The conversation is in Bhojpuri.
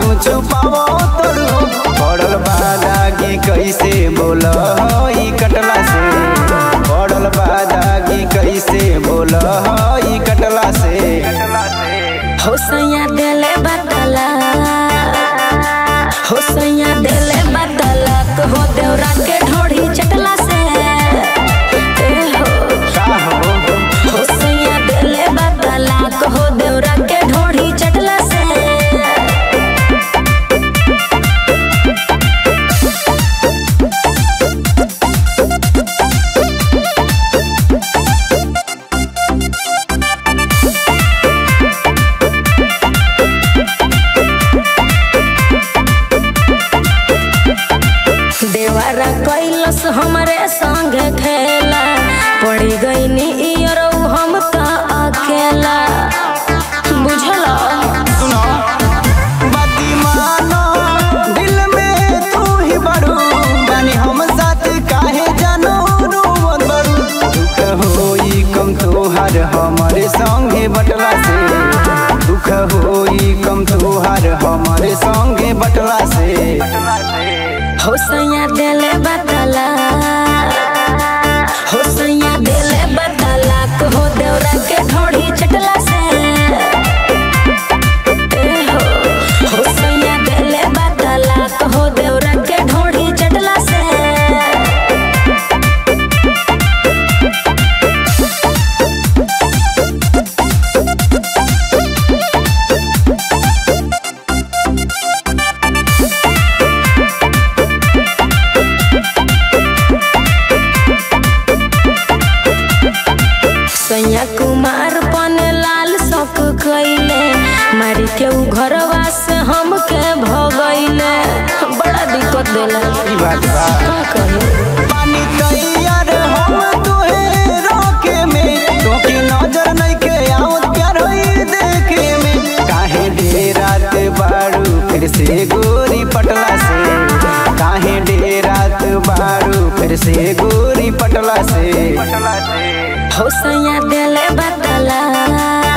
छुपावो तोरू पड़ल बादागी कैसे बोल ई कटला से पड़ल बादागी कैसे बोल ई कटला से हो सैया देले बतला हो सैया देले बतला तो हो देवरा के ढोढ़ी चटला से ए हो का हो हो सैया देले बतला तो हो देवरा के ढोढ़ी चटला से देवारा कैलस हमरे संग खेला पड़ी गई इयर हम तो अकेला बुझला सुनो बाती मानो दिल में तू ही बड़ू बानी हम साथ काहे जानो रोवन बड़ू दुख होई कम तोहार हमारे संगे बटला से दुख होई कम तोहार हमारे संगे बटला से हो सैया देले बतला हो सैया देले बतला को हो देवरा के ढोढ़ी चटला से ए हो हो सैया देले बतला को हो देवरा के ढोढ़ी चटला से सैया कुमार पन लाल शौक कैले मारी के उ घरवा से हमके भगैले बड़ा दिक्कत देला ई बात बा का कहे पानी तैयार हम तोहे रोके में तोके नजर नहीं के आवत प्यार होई देखे में काहे डेरात बाड़ू फिर से गोरी पटला से काहे डेरात बाड़ू फिर से गोरी पटला से हो सैया देले बतला